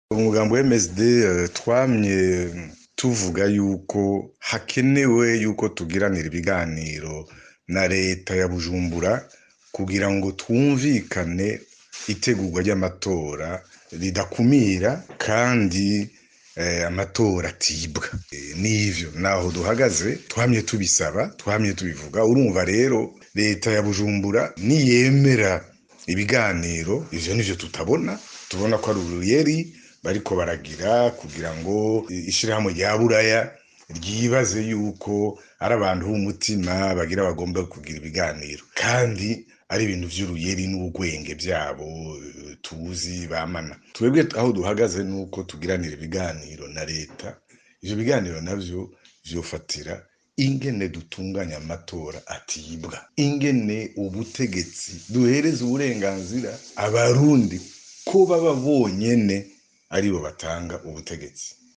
umugambi wa MSD eh, twamye tuvuga yuko hakenewe yuko tugiranira ibiganiro na leta ya Bujumbura kugira ngo twumvikane itegurwa ry'amatora ridakumira kandi eh, amatora atibwa Eh, n'ivyo naho duhagaze twamye tubisaba twamye tubivuga urumva rero leta ya Bujumbura niyemera ibiganiro ivyo nivyo tutabona tubona ko ari uruyeri bariko baragira kugira ngo ishirahamwe rya buraya ryibaze yuko ari abantu b'umutima bagira bagomba kugira ibiganiro kandi ari ibintu vy'uruyeri n'ubwenge vyabo eh, tuzi bamana twebwe aho duhagaze nuko tugiranira ibiganiro na leta ivyo biganiro navyo vyofatira ingene dutunganya amatora atibwa ingene ubutegetsi duhereza uburenganzira abarundi ko baba bonyene aribo batanga ubutegetsi